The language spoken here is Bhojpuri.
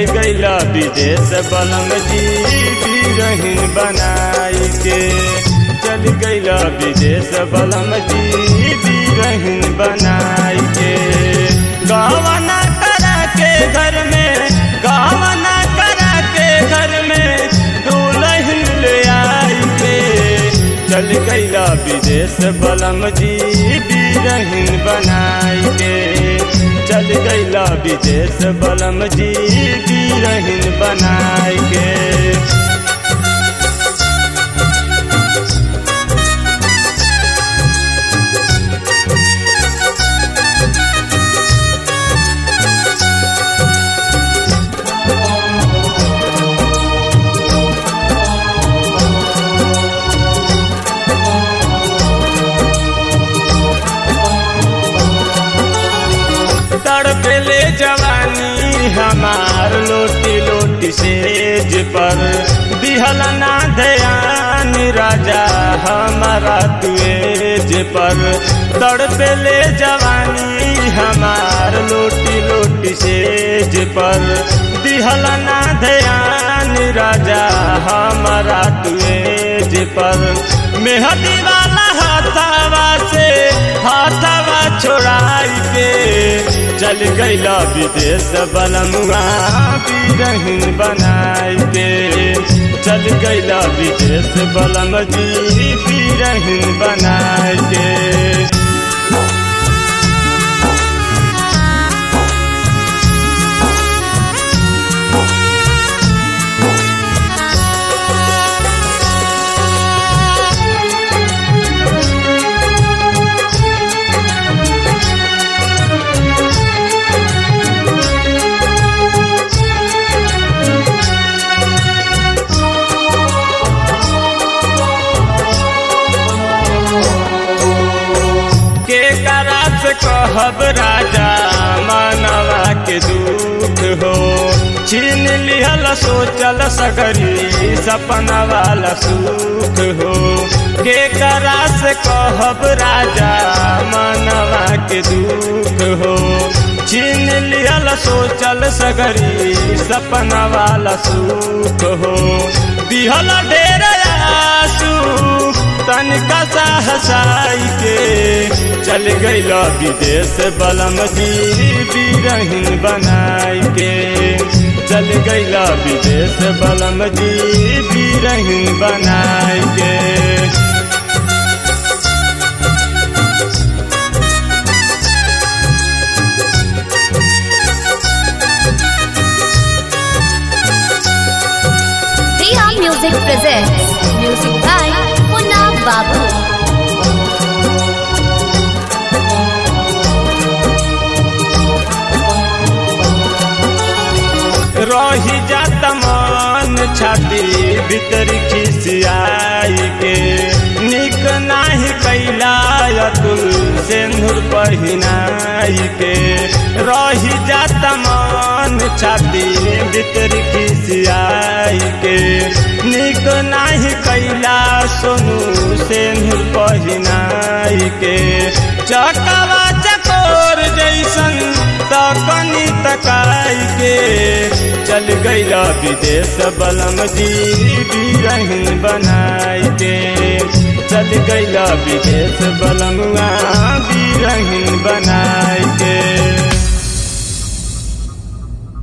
चल गईला विदेश बलम जी बीरहीन बनाई के चल गईला विदेश बलम जी बीरहीन बनाई के गावना करा के घर में गावना करा के घर में दुल्हन ले आई के चल गईला विदेश बलम जी बीरहीन बनाई के चल गईला विदेश बलम जी बीरहीन बनाई के तड़पेले जवानी हमार लोटी लोटी सेज पर दिहल ना ध्यान राजा हमारा तुएज पर तड़पेले जवानी हमार लोटी लोटी सेज पर दिहल ना ध्यान राजा हमारा तुएज पर मेहदी वाला हाथावा से हाथावा छोड़ाई के चल गईला विदेश बलमुआ बीरहीन बनाई के चल गईला विदेश बलम जी बीरहीन बनाई के के करा से कहब राजा मानवा के दूत हो छीन लिहल सोचल सगरी सपना वाला सुख हो के करा से कहब राजा मानवा के दुख हो छीन लिहल सोचल सगरी सपना वाला सुख हो दिहल ढेर आंसू तनिका सा हसाई के चल गईला विदेश बलम जी बीरहीन बनाई के चल गईला विदेश बलम जी बीरहीन बनाई के Priya Music presents music by Munna Babu. रही जात मन छाती भीतर खिसियाई के निक नाही कैला अतुल सिंदूर पहिनाई के रही जात मन छाती भीतर खिसियाई के निक नाही कैला सोनू सिंदूर पहिनाई के चकवा चकोर जैसन तकनी तकाई के चल गईला विदेश बलम जी बीरहीन बनाई के चल गईला विदेश बलमुआ बीरहीन बनाई